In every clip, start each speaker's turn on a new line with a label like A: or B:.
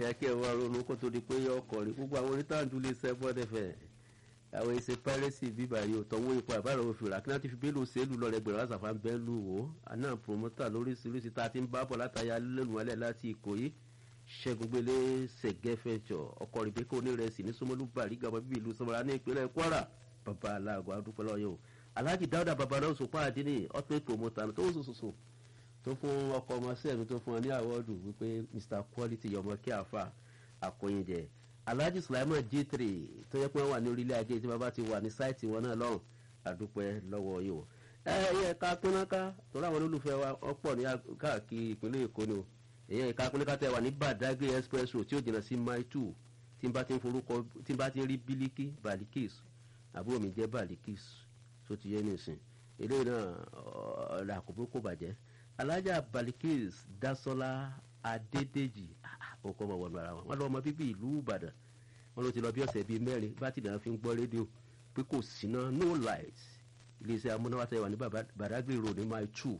A: ẹ̀yà kí ẹ wá ronú kó tó di pé yọ ọkọ̀ rí gbogbo àwọn onítàǹdù lè sẹ́ bọ́dẹ̀ fẹ́ àwọn èsè pẹ́rẹ́sì bíbà yìí ò tọ́wọ́ ipò àbára òfin rà kí náà ti fi bélò sẹ́lù lọ́rẹ́ gbẹ̀rẹ̀ lásàfà ń bẹ́ lù wò àná promota lóríṣiríṣi tá a ti ń bá bọ̀ látàyà lẹ́nu alẹ́ láti ìkòyí ṣẹ́gun gbélé ṣẹ̀gẹ́fẹ̀jọ ọkọ̀ rìbíkà onírẹsì ní sọmọlú bàrígà ọmọ bíbí ìlú sọmọlá ní ìpínlẹ̀ kwara bàbá aláàgọ́ adúpẹ́ lọ́yọ̀ o alhaji dáúdà babaláwo sọpá àdínní ultimate promoter tó ń sòsòsò tó fún ọkọ̀ ọmọ sẹ́ẹ̀mí tó fún ọ ní àwọ́dù wípé mr quality yọmọ kí àfa àkóyinjẹ alhaji sulaiman j3 tó yẹ pé wọn wà ní orílẹ̀ ajé tí bàbá ti wà ní sáìtì wọn náà lọ́rùn àdúpẹ́ lọ́wọ́ yìí o ẹ yẹ ká pínáká torí àwọn olólùfẹ́ wa ọ̀pọ̀ ní káàkiri ìpínlẹ̀ èkó ni o èyàn ìka pínáká tẹ wà ní badagry express road tí ó jìnnà sí mile two tí n bá ti ń forúkọ tí n bá ti ń rí bílíkì balikis àbúrò mi jẹ́ balikis tó ti yẹ nìsín eléyìí náà ọ̀rọ̀ àkókò kò bàjẹ́ alájà balikis dasola adédèjì ó kọ́ ọmọ wọnú ara wọn wọn lọ ọmọ bíbí ìlú ìbàdàn wọn ló ti lọ bí ọ̀sẹ̀ bíi mẹ́rin bátìrì náà fi ń gbọ́ rédíò pé kò síná no light iléeṣẹ́ amúnáwá tẹ̀ wà ní badagry road ní mile two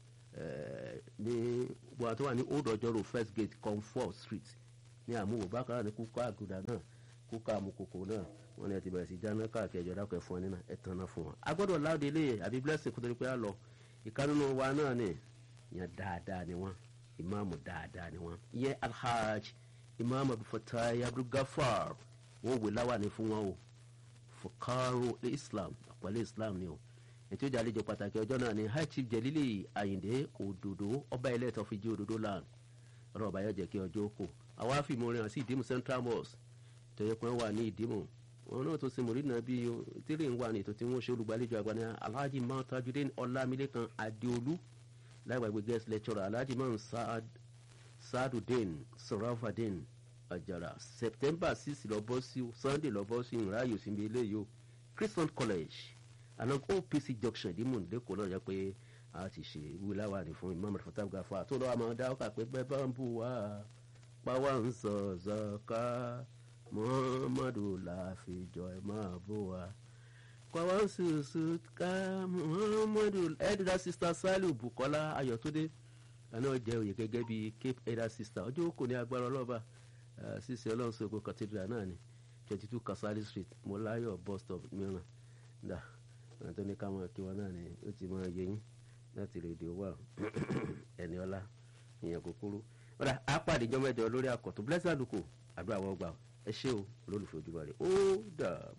A: ní wọn tó wà ní old ọjọ́ road first gate comfort street ní àmúwò bákan náà ní kúkọ́ àgùdà náà kúkọ́ àmúkòkò náà wọn ni ẹ ti bẹ̀rẹ̀ sí dáná káàkiri ẹjọ́ dákọ̀ ẹ̀fọn nínú ẹ̀ tán náà fún wọn. a gbọ́dọ̀ láòdì ilé àbí blessing kótó ní pé a lọ ìkànnì wa náà ni yẹn dáadáa ni wọn ìmáàmù dáadáa ni wọn ìyẹn alhaj ìmáàmù abdulfatai abdulgafar wọn wò láwàní fún wọn o fukaro islam àpẹẹrẹ islam ni o ètò ìjà àlejò pàtàkì ọjọ́ náà ni high chief jelili ayinde òdòdó ọba ilé ẹ̀tọ́ fi jí òdòdó land ọ̀rọ̀ ọba yóò jẹ́ kí ọjọ́ kò àwọn àfihàn rìn sí ìdímù central mosque tó yẹ pé wọ́n wà ní ìdímù wọn náà tó ṣe mòrínà bí tírí ń wà ní ètò tí wọ́n ṣe olùgbàlejò àgbà ní alhaji mount tajudeen ọlámilékan adéolú láìpẹ́ guest lecturer alhaji mount saadudeen sarafadeen ajara september six lọ bọ́ sí sunday lọ bọ́ sí ìráyò síbi eléyìí o christian college along opc junction ìdímù lẹ́kọ̀ọ́ náà yẹ pé a ti ṣe ìwé láwàní fún imam rafatab gafa tó lọ́wọ́ àmọ́ dáwọ́ kà pé bẹ́ẹ̀ bá ń bù wá pàwọ́ ń sọ zọ́ká muhammadu láfijọ́ ẹ máa bó wa pàwọ́ ṣùṣù ká muhammadu elder sister saliu bukola ayọ̀túndé àná jẹ́ òye gẹ́gẹ́ bí cape elder sister ọjọ́ kò ní agbára ọlọ́ba ṣíṣe ọlọ́run sọ̀gbọ́ cathedral náà ni twenty two kasali street mọ́láyọ̀ bus stop mìíràn dà àwọn tó ní ká máa kí wọn náà ni ó ti máa yẹ yín láti rédíò wà ẹni ọlá ìyẹn kúkúrú ọ̀dà àpàdé ìjọba ẹ̀jọ̀ lórí àkọ́tún blessed àdúkò àdúrà wọ́n gbà ẹ ṣé o olólùfẹ́ ojúbọ rẹ ó dà.